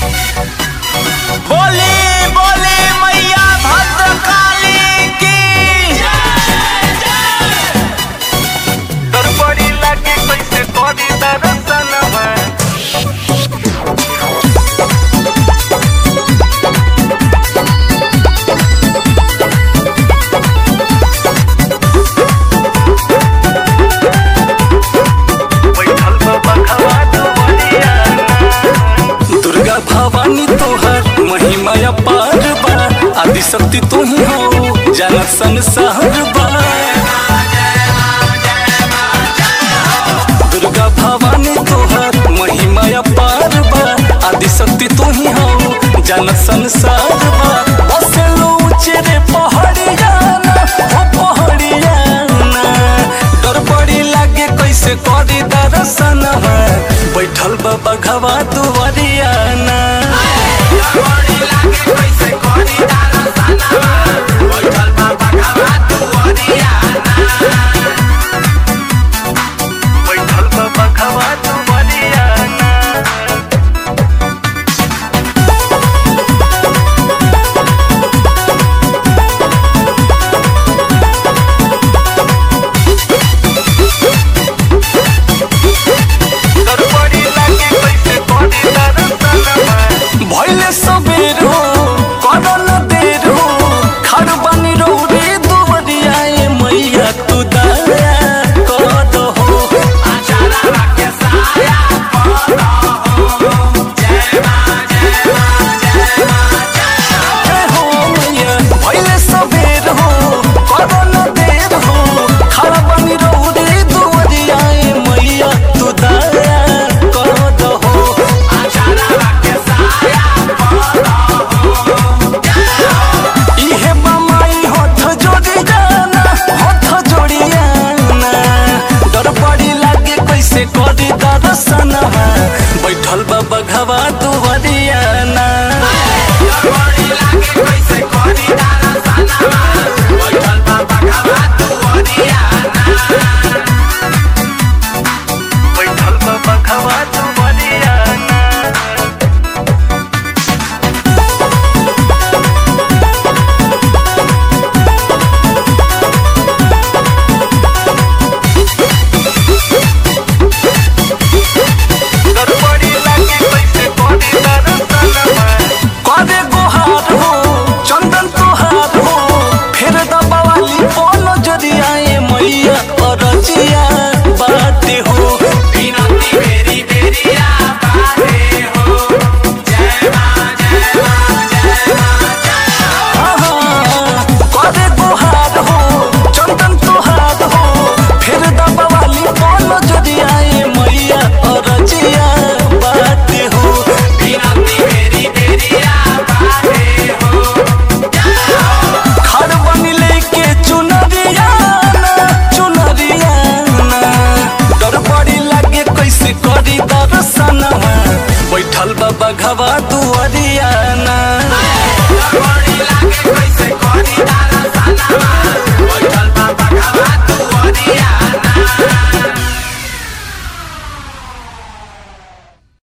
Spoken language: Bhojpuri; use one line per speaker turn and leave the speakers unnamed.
बोली बोली मैया भद्रकाली की
गड़बड़ी लागे कैसे करी दर्शनवा बैठल बा बखवा दुवरिया
दुर्गा भवानी तोहर महिमा अपार बा आदि शक्ति तू ही हो जानत संसार बा दुर्गा भवानी तोहर महिमा अपार बा आदि शक्ति तू ही हो जानत संसार बा बसेलो ऊंचे पहाड़िया ना ओ पहाड़िया ना डर बड़ी लागे कैसे करी दर्शनवा बैठल बा बघवा दुवरिया ना